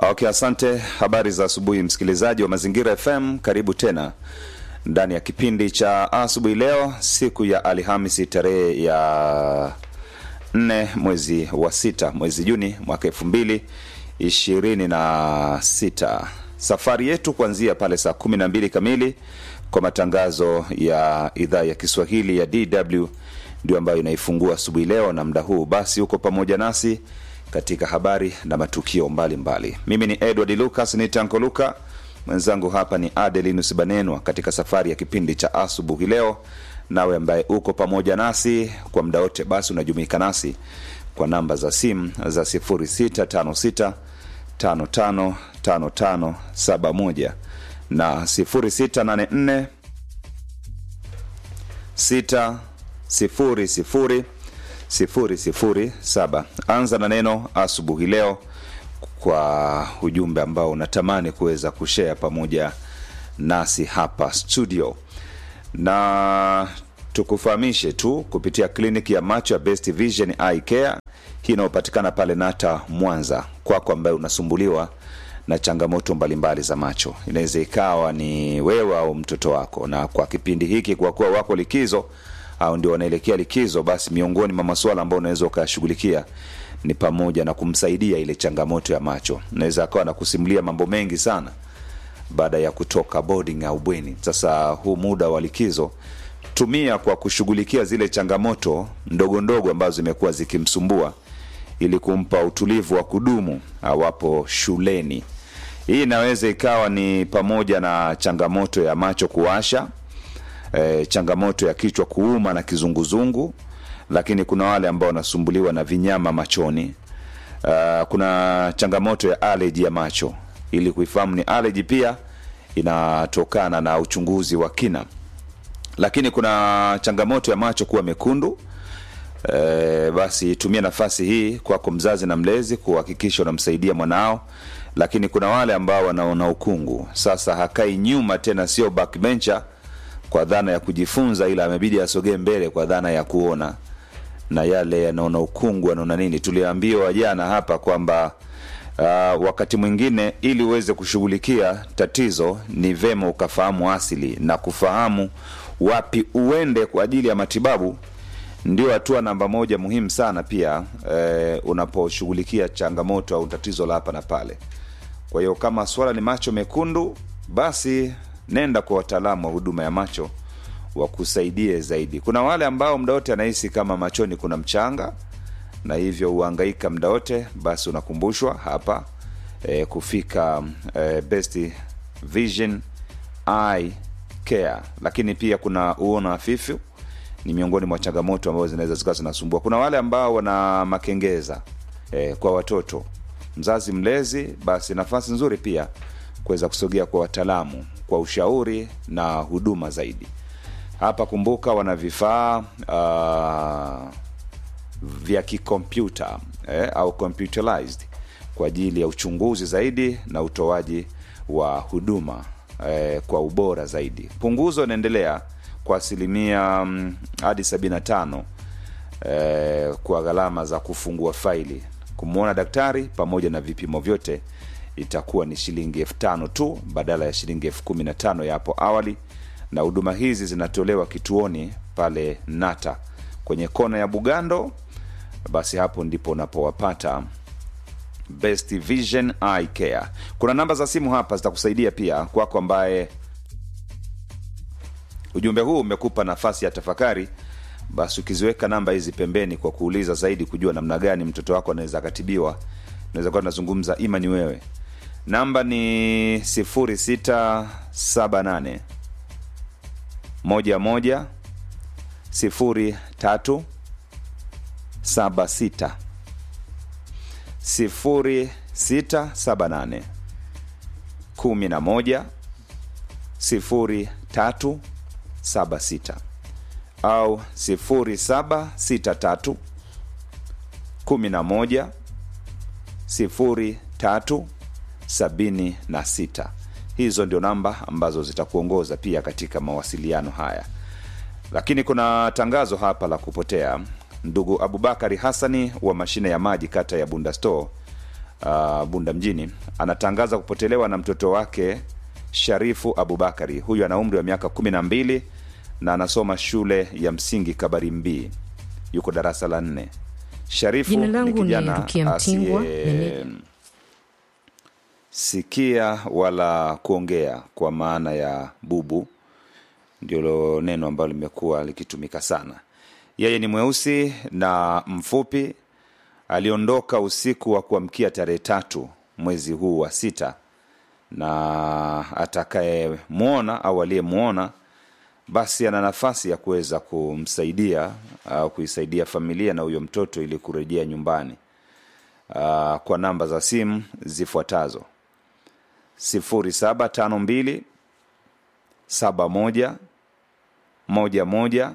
Okay, asante. Habari za asubuhi, msikilizaji wa Mazingira FM, karibu tena ndani ya kipindi cha asubuhi leo, siku ya Alhamisi tarehe ya nne mwezi wa sita mwezi Juni mwaka elfu mbili ishirini na sita. Safari yetu kuanzia pale saa kumi na mbili kamili kwa matangazo ya idhaa ya Kiswahili ya DW ndio ambayo inaifungua asubuhi leo, na muda huu basi uko pamoja nasi katika habari na matukio mbalimbali mbali. Mimi ni Edward Lucas ni Tanko Luka, mwenzangu hapa ni Adelinus Banenwa katika safari ya kipindi cha asubuhi leo. Nawe ambaye uko pamoja nasi kwa muda wote, basi unajumuika nasi kwa namba za simu za 0656 555571 na 0684 6 sifuri sifuri sifuri sifuri saba. Anza na neno asubuhi leo kwa ujumbe ambao unatamani kuweza kushare pamoja nasi hapa studio, na tukufahamishe tu kupitia kliniki ya macho ya Best Vision Eye Care hii inayopatikana pale Nata Mwanza, kwako ambaye unasumbuliwa na changamoto mbalimbali za macho. Inaweza ikawa ni wewe au mtoto wako, na kwa kipindi hiki, kwa kuwa wako likizo au ndio wanaelekea likizo, basi miongoni mwa masuala ambayo unaweza ukayashughulikia ni pamoja na kumsaidia ile changamoto ya macho. Naweza akawa na kusimulia mambo mengi sana baada ya kutoka boarding au bweni. Sasa huu muda wa likizo tumia kwa kushughulikia zile changamoto ndogo ndogo ambazo zimekuwa zikimsumbua ili kumpa utulivu wa kudumu awapo shuleni. Hii inaweza ikawa ni pamoja na changamoto ya macho kuwasha, e, changamoto ya kichwa kuuma na kizunguzungu, lakini kuna wale ambao wanasumbuliwa na vinyama machoni. Uh, kuna changamoto ya aleji ya macho. Ili kuifahamu ni aleji pia inatokana na uchunguzi wa kina, lakini kuna changamoto ya macho kuwa mekundu. E, basi tumia nafasi hii kwako mzazi na mlezi kuhakikisha unamsaidia mwanao, lakini kuna wale ambao wanaona ukungu. Sasa hakai nyuma tena, sio backbencher kwa dhana ya kujifunza, ila amebidi asogee mbele kwa dhana ya kuona, na yale yanaona ukungu, anaona nini. Tuliambiwa jana hapa kwamba uh, wakati mwingine ili uweze kushughulikia tatizo ni vema ukafahamu asili na kufahamu wapi uende kwa ajili ya matibabu ndio hatua namba moja muhimu sana pia eh, unaposhughulikia changamoto au tatizo la hapa na pale. Kwa hiyo kama swala ni macho mekundu, basi nenda kwa wataalamu wa huduma ya macho wakusaidie zaidi. Kuna wale ambao muda wote anahisi kama machoni kuna mchanga na hivyo huhangaika muda wote, basi unakumbushwa hapa eh, kufika eh, Best Vision Eye Care. Lakini pia kuna uono hafifu ni miongoni mwa changamoto ambazo zinaweza zikawa zinasumbua. Kuna wale ambao wana makengeza eh, kwa watoto, mzazi mlezi, basi nafasi nzuri pia kuweza kusogea kwa wataalamu kwa ushauri na huduma zaidi. Hapa kumbuka, wana vifaa uh, vya kikompyuta eh, au computerized kwa ajili ya uchunguzi zaidi na utoaji wa huduma eh, kwa ubora zaidi. Punguzo inaendelea kwa asilimia mm, hadi 75 eh, kwa gharama za kufungua faili, kumwona daktari pamoja na vipimo vyote itakuwa ni shilingi elfu tano tu badala ya shilingi elfu kumi na tano ya hapo awali, na huduma hizi zinatolewa kituoni pale Nata kwenye kona ya Bugando. Basi hapo ndipo unapowapata Best Vision Eye Care. Kuna namba za simu hapa zitakusaidia pia kwako ambaye ujumbe huu umekupa nafasi ya tafakari, basi ukiziweka namba hizi pembeni kwa kuuliza zaidi kujua namna gani mtoto wako anaweza akatibiwa, naweza kuwa tunazungumza ima ni wewe. Namba ni 0678 moja moja sifuri tatu saba sita sifuri sita saba nane kumi na moja sifuri tatu saba sita au sifuri saba sita tatu kumi na moja sifuri tatu sabini na sita. Hizo ndio namba ambazo zitakuongoza pia katika mawasiliano haya. Lakini kuna tangazo hapa la kupotea. Ndugu Abubakari Hassani wa mashine ya maji kata ya Bunda Store uh, Bunda mjini anatangaza kupotelewa na mtoto wake Sharifu Abubakari. Huyu ana umri wa miaka kumi na mbili na anasoma shule ya msingi Kabarimbii, yuko darasa la nne. Sharifu Jina ni langu ni kijana Rukia Mtingwa, asiye meneja. sikia wala kuongea kwa maana ya bubu, ndilo neno ambalo limekuwa likitumika sana. Yeye ni mweusi na mfupi. Aliondoka usiku wa kuamkia tarehe tatu mwezi huu wa sita, na atakayemwona au aliyemwona basi ana nafasi ya kuweza kumsaidia au kuisaidia familia na huyo mtoto ili kurejea nyumbani uh, kwa namba za simu zifuatazo 0752 71 11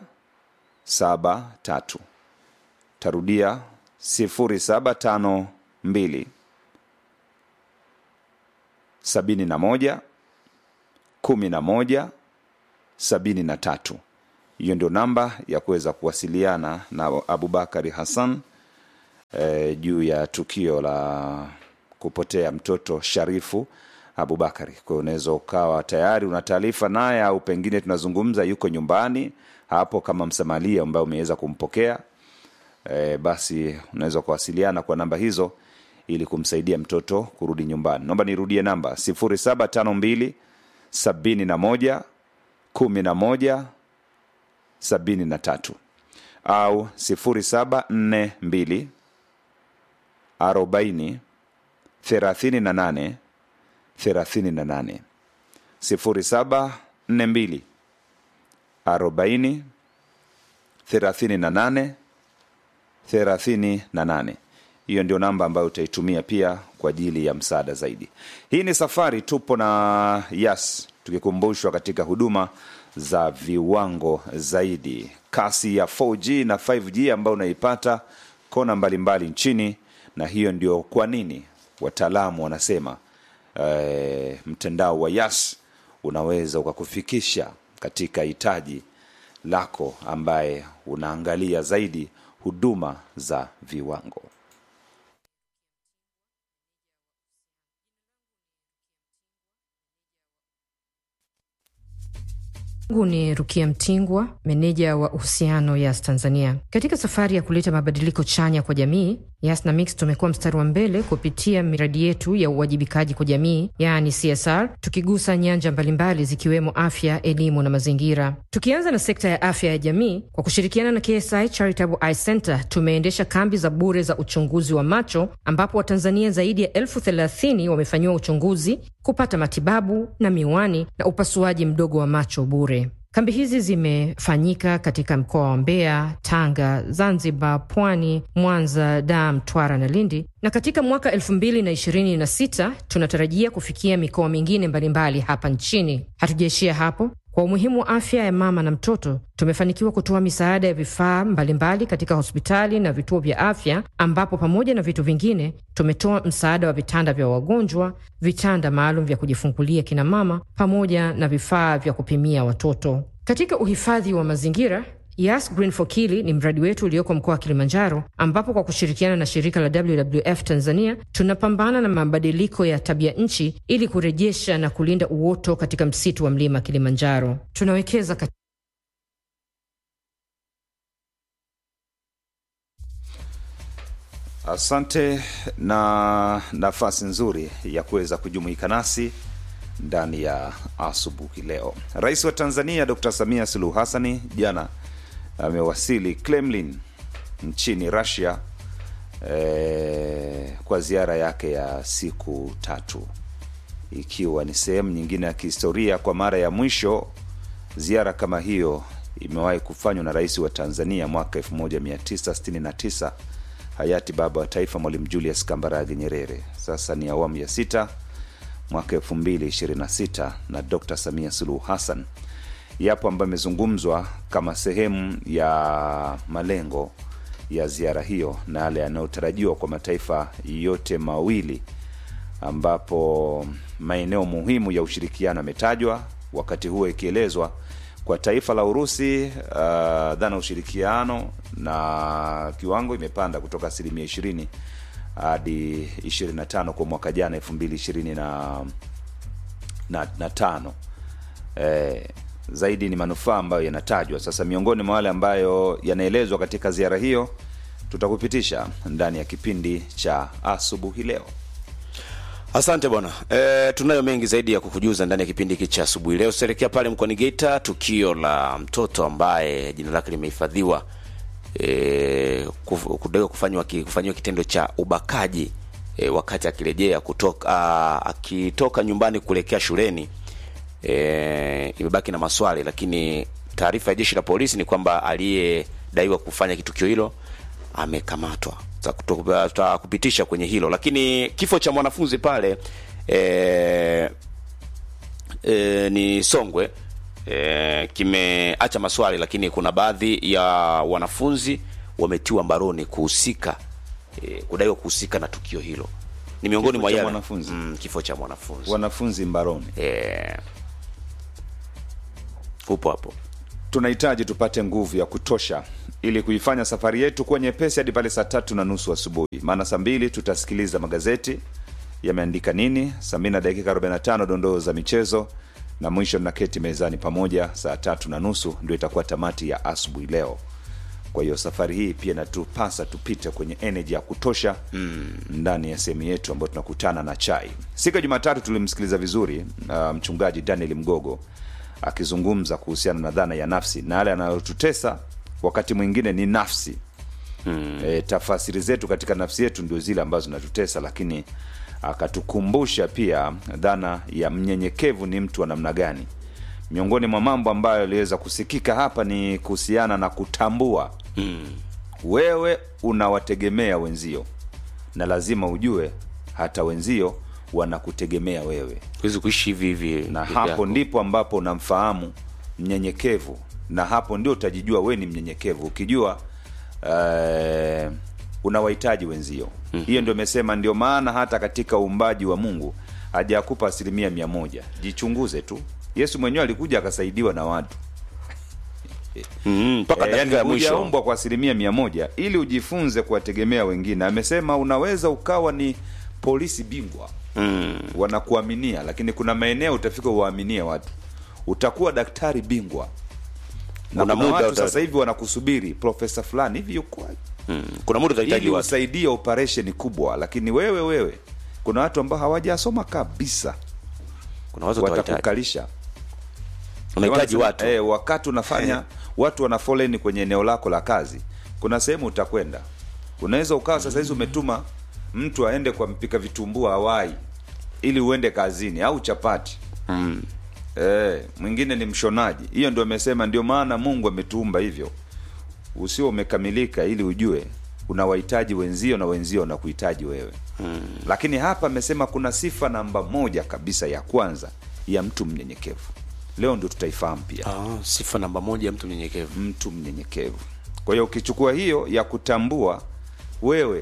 73 tarudia 0752 71 11 sabini na tatu. Hiyo ndio namba ya kuweza kuwasiliana na Abubakari Hassan eh, juu ya tukio la kupotea mtoto Sharifu Abubakari. Kwa hiyo unaweza ukawa tayari una taarifa naye, au pengine tunazungumza yuko nyumbani hapo kama msamalia ambaye umeweza kumpokea e, basi unaweza kuwasiliana kwa namba hizo ili kumsaidia mtoto kurudi nyumbani. Naomba nirudie namba 0752 71 11 73 au 0742 40 38 38 0742 40 38 38 hiyo ndio namba ambayo utaitumia pia kwa ajili ya msaada zaidi hii ni safari tupo na yas tukikumbushwa katika huduma za viwango zaidi kasi ya 4g na 5g ambayo unaipata kona mbalimbali mbali nchini na hiyo ndio kwa nini wataalamu wanasema eh, mtandao wa yas unaweza ukakufikisha katika hitaji lako ambaye unaangalia zaidi huduma za viwango Mungu ni Rukia Mtingwa, meneja wa uhusiano Yas Tanzania. Katika safari ya kuleta mabadiliko chanya kwa jamii, Yas na Mix tumekuwa mstari wa mbele kupitia miradi yetu ya uwajibikaji kwa jamii, yaani CSR, tukigusa nyanja mbalimbali zikiwemo afya, elimu na mazingira. Tukianza na sekta ya afya ya jamii, kwa kushirikiana na KSI Charitable Eye Center tumeendesha kambi za bure za uchunguzi wa macho, ambapo Watanzania zaidi ya elfu thelathini wamefanyiwa uchunguzi, kupata matibabu na miwani na upasuaji mdogo wa macho bure. Kambi hizi zimefanyika katika mkoa wa Mbeya, Tanga, Zanzibar, Pwani, Mwanza, Dar, Mtwara na Lindi, na katika mwaka elfu mbili na ishirini na sita tunatarajia kufikia mikoa mingine mbalimbali hapa nchini. Hatujaishia hapo. Kwa umuhimu wa afya ya mama na mtoto, tumefanikiwa kutoa misaada ya vifaa mbalimbali katika hospitali na vituo vya afya, ambapo pamoja na vitu vingine tumetoa msaada wa vitanda vya wagonjwa, vitanda maalum vya kujifungulia kina mama, pamoja na vifaa vya kupimia watoto. Katika uhifadhi wa mazingira Yas Green for Kili ni mradi wetu ulioko mkoa wa Kilimanjaro, ambapo kwa kushirikiana na shirika la WWF Tanzania tunapambana na mabadiliko ya tabia nchi ili kurejesha na kulinda uoto katika msitu wa mlima Kilimanjaro. Tunawekeza kat... Asante na nafasi nzuri ya kuweza kujumuika nasi ndani ya asubuhi leo. Rais wa Tanzania Dr. Samia Suluhu Hassani jana amewasili Kremlin nchini Russia eh, kwa ziara yake ya siku tatu, ikiwa ni sehemu nyingine ya kihistoria. Kwa mara ya mwisho ziara kama hiyo imewahi kufanywa na rais wa Tanzania mwaka 1969 hayati baba wa taifa Mwalimu Julius Kambarage Nyerere. Sasa ni awamu ya sita mwaka 2026 na Dr. Samia Suluhu Hassan yapo ambayo imezungumzwa kama sehemu ya malengo ya ziara hiyo na yale yanayotarajiwa kwa mataifa yote mawili, ambapo maeneo muhimu ya ushirikiano yametajwa, wakati huo ikielezwa kwa taifa la Urusi uh, dhana ushirikiano na kiwango imepanda kutoka asilimia ishirini hadi 25 kwa mwaka jana 2020 na, na, na tano eh, zaidi ni manufaa ambayo yanatajwa sasa miongoni mwa wale ambayo yanaelezwa katika ziara hiyo tutakupitisha ndani ya kipindi cha asubuhi leo Asante bwana. E, tunayo mengi zaidi ya kukujuza ndani ya kipindi hiki cha asubuhi leo. Tutaelekea pale mkoani Geita, tukio la mtoto ambaye jina lake limehifadhiwa e, kudaiwa kufanywa kufanyiwa kitendo cha ubakaji e, wakati akirejea kutoka a, akitoka nyumbani kuelekea shuleni. E, imebaki na maswali, lakini taarifa ya jeshi la polisi ni kwamba aliyedaiwa kufanya kitukio hilo amekamatwa tutakupitisha kwenye hilo lakini kifo cha mwanafunzi pale e, e, ni Songwe e, kimeacha maswali, lakini kuna baadhi ya wanafunzi wametiwa mbaroni kuhusika e, kudaiwa kuhusika na tukio hilo. Ni miongoni Kifo mwa cha yale mwanafunzi? mm, kifo cha mwanafunzi wanafunzi mbaroni e, upo hapo tunahitaji tupate nguvu ya kutosha ili kuifanya safari yetu kuwa nyepesi hadi pale saa tatu na nusu asubuhi maana saa mbili tutasikiliza magazeti yameandika nini saa mbili na dakika 45 dondoo za michezo na mwisho naketi mezani pamoja saa tatu na nusu ndio itakuwa tamati ya asubuhi leo kwa hiyo safari hii pia natupasa tupite kwenye energy ya kutosha mm. ndani ya sehemu yetu ambayo tunakutana na chai siku ya jumatatu tulimsikiliza vizuri uh, mchungaji daniel mgogo akizungumza kuhusiana na dhana ya nafsi na yale yanayotutesa wakati mwingine ni nafsi mm. e, tafasiri zetu katika nafsi yetu ndio zile ambazo zinatutesa lakini akatukumbusha pia dhana ya mnyenyekevu ni mtu wa namna gani miongoni mwa mambo ambayo yaliweza kusikika hapa ni kuhusiana na kutambua mm. wewe unawategemea wenzio na lazima ujue hata wenzio wanakutegemea wewe huwezi kuishi hivi hivi na peke hapo yako. ndipo ndipo ambapo unamfahamu mnyenyekevu na hapo ndio utajijua we ni mnyenyekevu ukijua uh, unawahitaji wenzio mm-hmm. hiyo ndio imesema ndio maana hata katika uumbaji wa mungu hajakupa asilimia mia moja jichunguze tu yesu mwenyewe alikuja akasaidiwa na watu Mm, mpaka Eh, dakika ya yani mwisho hujaumbwa kwa asilimia mia moja ili ujifunze kuwategemea wengine amesema unaweza ukawa ni polisi bingwa mm. wanakuaminia lakini kuna maeneo utafika uwaaminie watu utakuwa daktari bingwa na Kuna kuna muda watu uta- sasa hivi wanakusubiri profesa fulani hivi yuko Mm. kuna muda utahitaji ili watu usaidie operation kubwa lakini wewe wewe kuna watu ambao hawajasoma kabisa kuna watu utahitaji watakukalisha unahitaji Wanasema, watu eh, wakati unafanya Eh. watu wana foleni kwenye eneo lako la kazi kuna sehemu utakwenda unaweza ukawa sasa hizi umetuma mtu aende kwa mpika vitumbua hawai ili uende kazini au chapati mm. Eh, mwingine ni mshonaji hiyo ndio amesema ndio maana mungu ametuumba hivyo usio umekamilika ili ujue unawahitaji wenzio na wenzio wanakuhitaji wewe hmm. lakini hapa amesema kuna sifa namba moja kabisa ya kwanza ya mtu mnyenyekevu leo ndio tutaifahamu pia ah, sifa namba moja ya mtu mnyenyekevu mtu mnyenyekevu kwa hiyo ukichukua hiyo ya kutambua wewe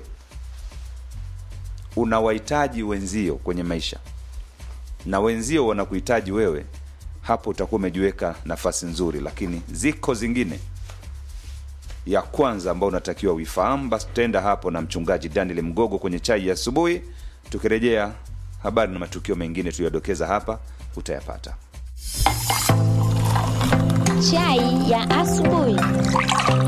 unawahitaji wenzio kwenye maisha na wenzio wanakuhitaji wewe hapo utakuwa umejiweka nafasi nzuri lakini ziko zingine ya kwanza ambao unatakiwa uifahamu basi tutaenda hapo na mchungaji daniel mgogo kwenye chai ya asubuhi tukirejea habari na matukio mengine tuliyodokeza hapa utayapata Chai ya asubuhi.